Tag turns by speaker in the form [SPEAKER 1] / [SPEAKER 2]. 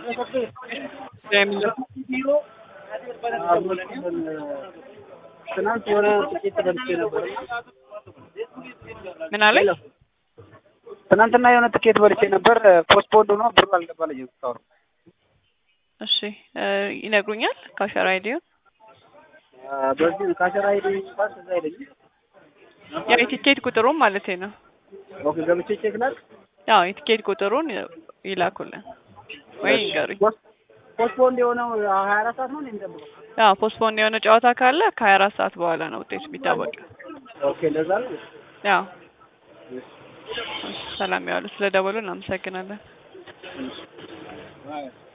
[SPEAKER 1] ትናንት የሆነ ጥቂት በልቼ ነበር።
[SPEAKER 2] ምን አለኝ?
[SPEAKER 1] ትናንትና የሆነ ትኬት በልቼ ነበር። ፖስትፖንድ ሆኖ ብሩ አልገባልኝም እስካሁን።
[SPEAKER 2] እሺ እ ይነግሩኛል ካሸር አይዲውን
[SPEAKER 1] በዚህ ካሸራ ሄደ እንኳን እዛ አይለኝም።
[SPEAKER 2] ያው የቲኬት ቁጥሩን ማለት ነው።
[SPEAKER 1] ኦኬ ገብቼ ቼክ ላድርግ።
[SPEAKER 2] ያው የቲኬት ቁጥሩን ይላኩልን ወይ ይንገሩኝ።
[SPEAKER 1] ፖስትፖንድ የሆነው ሀያ አራት ሰዓት ነው እንዴ የሚጠብቀው?
[SPEAKER 2] ያው ፖስትፖንድ የሆነ ጨዋታ ካለ ከሀያ አራት ሰዓት በኋላ ነው ውጤቱ የሚታወቅ።
[SPEAKER 1] ኦኬ እንደዛ ነው።
[SPEAKER 2] ያው ሰላም ያዋሉ። ስለ ደወሉ እናመሰግናለን።